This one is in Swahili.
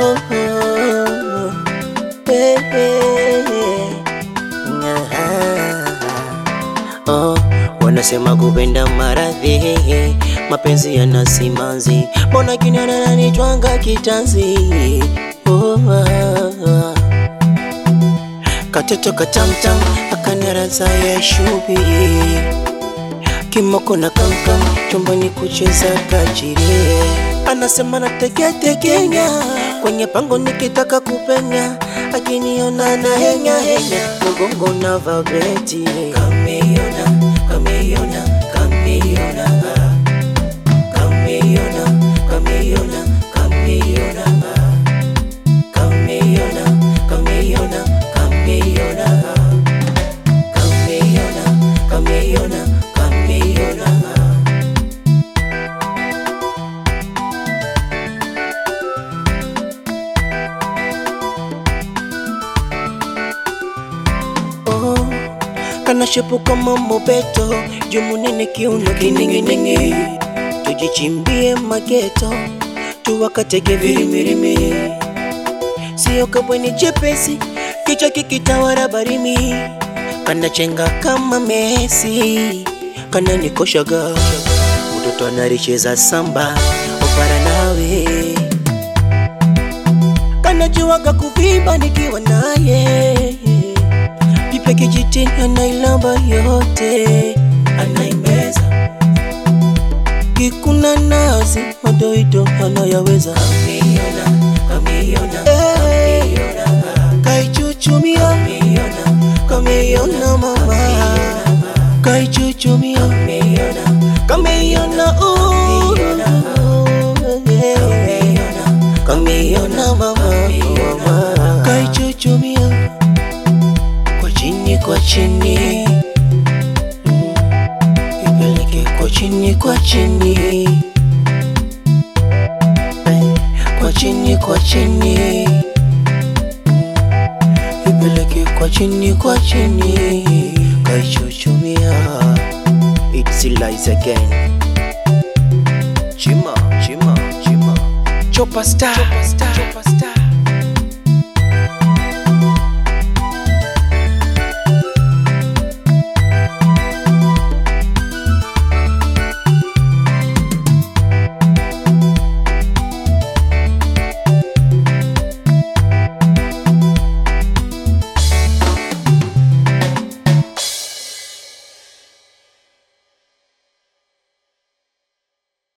oh, oh, hey, hey, ah, oh. Wanasema kupenda maradhi, mapenzi yana simanzi, mbona kinana nanitwanga kitanzi oh, ah, ah. Katoto katamtam akanaraza ya shubi kimoko na kamkam chumbani kucheza kajire, anasema nategetegenya kwenye pango nikitaka kupenya, akiniona na henya henya mgongo na vabeti kameiona kameiona kameiona kameiona kameiona kameiona kameiona kameiona kameiona kameiona kameiona kameiona oh, kanashepu kama mobeto jumunene kiuno kininginingi tujichimbie mageto tuwakatege virimirimi sio kabweni jepesi kichwa kikitawara barimi kanachenga kama Messi kananikoshaga mtoto anaricheza samba opara nawe kanajuaga kuvimba nikiwa naye pipe kijitini anailamba yote anaimeza kikuna nazi madoido anayaweza kameiona kameiona kameiona kaichuchumia kameiona mama kaichuchumia kameiona uh, yeah. kameiona mama kaichuchumia kwa chini kwa chini Mm. ipeleke kwa chini kwa chini Eh, kwa chini kwa chini ipeleke kwa chini kwa chini kaichuchumia it's lies again chima chima chima chopa star chopa star chopa star